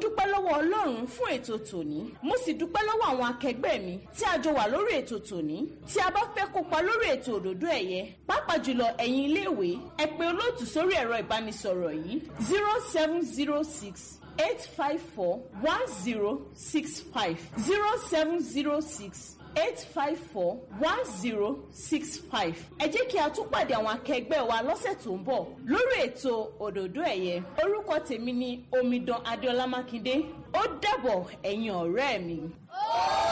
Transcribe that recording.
dúpẹ́ lọ́wọ́ ọlọ́run fún ètò tòní mo sì dúpẹ́ lọ́wọ́ àwọn akẹgbẹ́ mi tí a jọ wà lórí ètò tòní tí a bá fẹ́ kópa lórí ètò òdòdó ẹ̀yẹ pàápàá jùlọ ẹ̀yin iléèwé ẹ pè olóòtú sórí ẹ̀rọ ìbánisọ̀rọ̀ yìí zero seven zero six eight five four one zero six five zero seven zero six eight five four one zero six five. ẹ jẹ́ kí a tún pàdé àwọn akẹgbẹ́ wa lọ́sẹ̀ tó ń bọ̀ lórí ètò òdòdó ẹ̀yẹ orúkọ tèmi ni omidan adéọlá mákindé ó dàbọ̀ ẹ̀yin ọ̀rẹ́ mi.